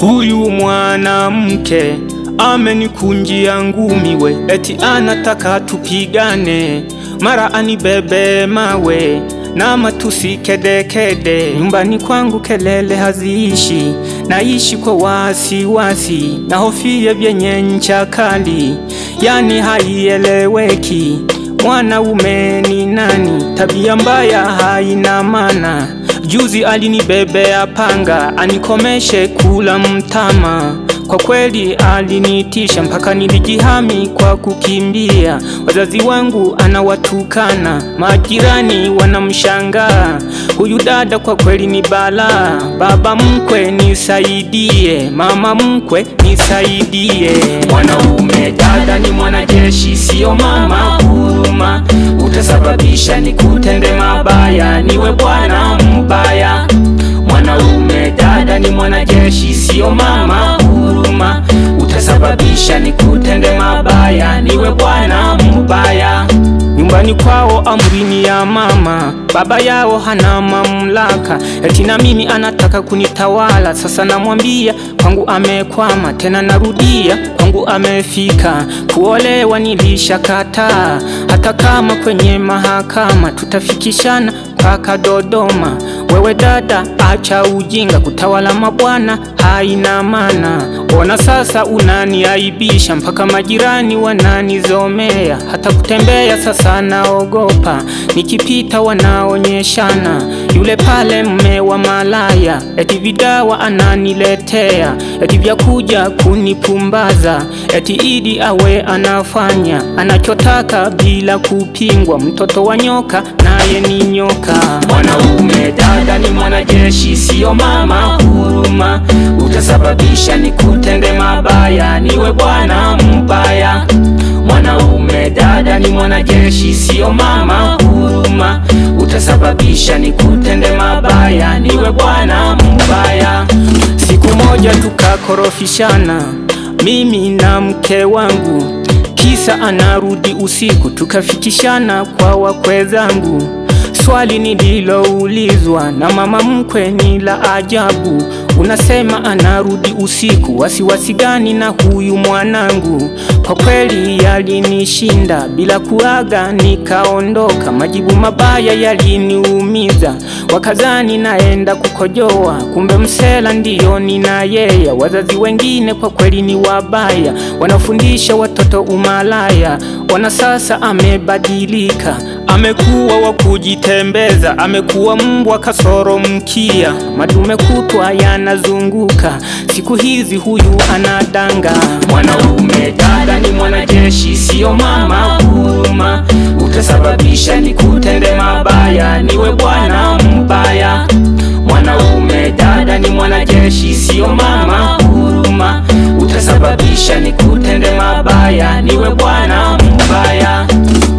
Huyu mwanamke amenikunjia ngumi we, eti anataka tupigane, mara anibebe mawe na matusi kedekede. Nyumbani kwangu kelele haziishi, naishi kwa wasiwasi, na hofia vyenye ncha kali, yani haieleweki. Mwanaume ni nani? Tabia mbaya haina maana. Juzi alinibebea panga anikomeshe kula mtama. Kwa kweli alinitisha mpaka nilijihami kwa kukimbia. Wazazi wangu anawatukana, majirani wanamshangaa. Huyu dada kwa kweli ni balaa. Baba mkwe nisaidie, mama mkwe nisaidie. Mwanaume dada ni mwanajeshi, sio mama huruma. Utasababisha nikutende mabaya, niwe bwana mbaya. Mwanaume dada ni mwanajeshi, sio mama huruma. Utasababisha nikutende mabaya, niwe bwana mbaya. Nyumbani kwao amrini ya mama, baba yao hana mamlaka, eti na mimi anataka kunitawala. Sasa namwambia kwangu amekwama, tena narudia kwangu amefika. Kuolewa nilishakataa, hata kama kwenye mahakama tutafikishana mpaka Dodoma. Wewe dada, acha ujinga, kutawala mabwana haina maana. Ona sasa unaniaibisha, mpaka majirani wananizomea, hata kutembea sasa naogopa, nikipita wanaonyeshana. Yule pale mme wa malaya, eti vidawa ananiletea, eti vya kuja kunipumbaza, eti idi awe anafanya anachotaka bila kupingwa. Mtoto wa nyoka naye ni nyoka. Mwanaume dada ni mwanajeshi, sio mama huruma. Utasababisha nikutende mabaya, niwe bwana mbaya. Mwanaume dada ni mwanajeshi, sio mama huruma. Utasababisha nikutende mabaya, niwe bwana mbaya. Siku moja tukakorofishana, mimi na mke wangu, kisa anarudi usiku, tukafikishana kwa wakwe zangu. Swali nililoulizwa na mama mkwe ni la ajabu. Unasema anarudi usiku, wasiwasi gani na huyu mwanangu? Kwa kweli yalinishinda, bila kuaga nikaondoka. Majibu mabaya yaliniumiza, wakazani naenda kukojoa, kumbe msela ndiyo nina yeye. Wazazi wengine kwa kweli ni wabaya, wanafundisha watoto umalaya. Ona sasa amebadilika, amekuwa wa kujitembeza, amekuwa mbwa kasoro mkia, madume kutwa yanazunguka. Siku hizi huyu anadanga. Mwanaume dada ni mwanajeshi, sio mama huruma. Utasababisha nikutende mabaya, niwe bwana mbaya. Mwanaume dada ni mwanajeshi, sio mama huruma. Utasababisha nikutende mabaya, niwe bwana mbaya.